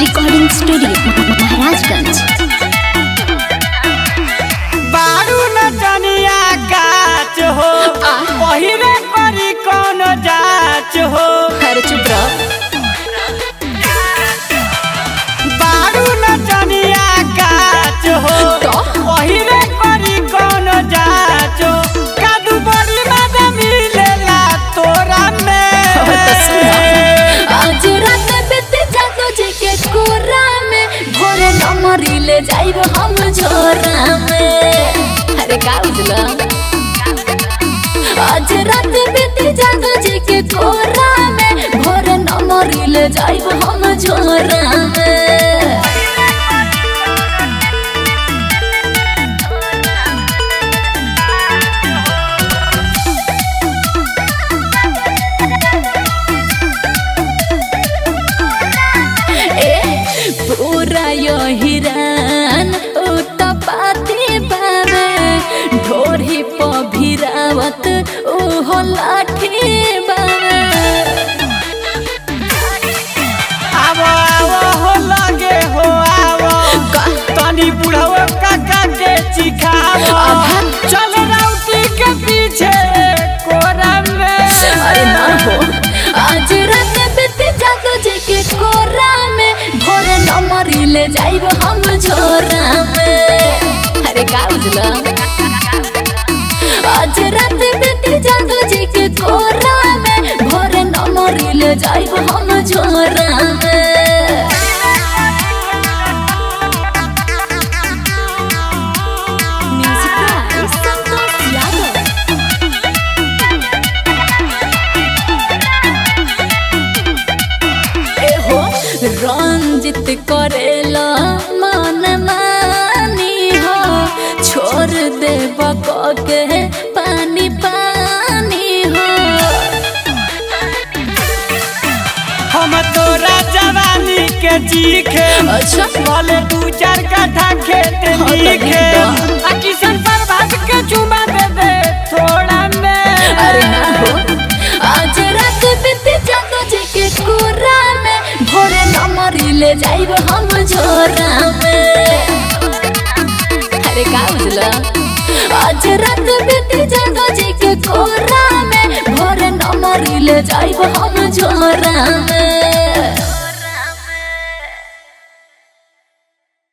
Recording studio Maharajganj बारू न जनिया गाछ हो पहिरे करी कौन जाच हो अरे चुप रहो बारू न जनिया गाछ हो तो? पहिरे करी कौन जाच हो कादू बड़ी मजा मिलेला तोरा में तो सुनो। आज रात बीत जातो जे के कोरा में भोरे नमरी ले जाइब हम झोरा में अरे का बुझला आज रात बीत जातो जे के कोरा में भोरे नमरी ले जाइब हम झोरा में ए पूरा यो हिरान उतपाती बाबे ढोरी प भिरावत ओहो लाठी बाबे आवो आवो हो लगे हो आवो तनी बुढ़ाओ काका के चिखावो आहा। चल राउती के पीछे कोरा में अरे ना हो आज रात बीत जातो जे के कोरा में भोरे नमरी ले जाइब हम झोरा में अरे का बुझला आज रात बीत जातो जे के कोरा में भोरे नमरी ले जाइब हम झोरा में म्यूजिक बाय संतोष यादव एहो रंजित करेला मन मानी हो छोड़ दे के पानी पानी हो हम तोरा जवानी के चीखे अच्छा बोले दू चार कट्ठा खेत हाँ, तो लिखे नहीं आ किशन प्रभात के चुमा दे दे थोड़ा में अरे ना हो आज रात बीत जातो जे के कोरा में भोरे नमरी ले जाइब हम झोरा में अरे का बुझला आज रात बीत जातो जे के कोरा में भोरे नमरी ले जाइब हम झोरा में